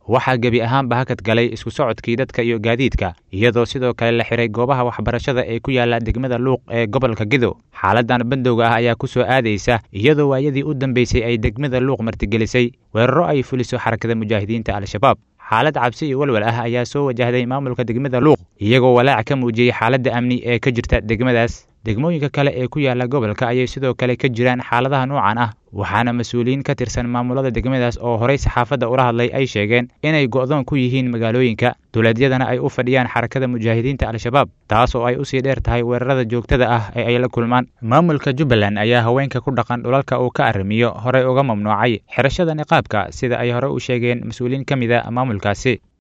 waxaa gebi ahaanba hakad galay isku socodkii dadka iyo gaadiidka iyadoo sidoo kale la xiray goobaha waxbarashada ee ku yaala degmada luuq ee gobolka gedo xaaladan bandowga ah ayaa ku soo aadaysa iyadoo waayadii u dambeysay ay degmada luuq martigelisay weeraro ay fuliso xarakada mujaahidiinta al-shabaab xaalad cabsi iyo walwal ah ayaa soo wajahday maamulka degmada luuq iyagoo walaac ka muujiyey xaaladda amni ee ka jirta degmadaas degmooyinka kale ee ku yaala gobolka ayay sidoo kale ka jiraan xaaladaha noocan ah waxaana mas-uuliyiin ka tirsan maamulada degmadaas oo horey saxaafadda ula hadlay ay sheegeen inay go'doon ku yihiin magaalooyinka duleedyadana ay u fadhiyaan xarakada mujaahidiinta al-shabaab taas oo ay usii dheer tahay weerarada joogtada ah ee ay la kulmaan maamulka jubbaland ayaa haweenka ku dhaqan dhulalka uu ka arrimiyo horey uga mamnuucay xirashada niqaabka sida ay hore u sheegeen mas-uuliyiin ka mid a maamulkaasi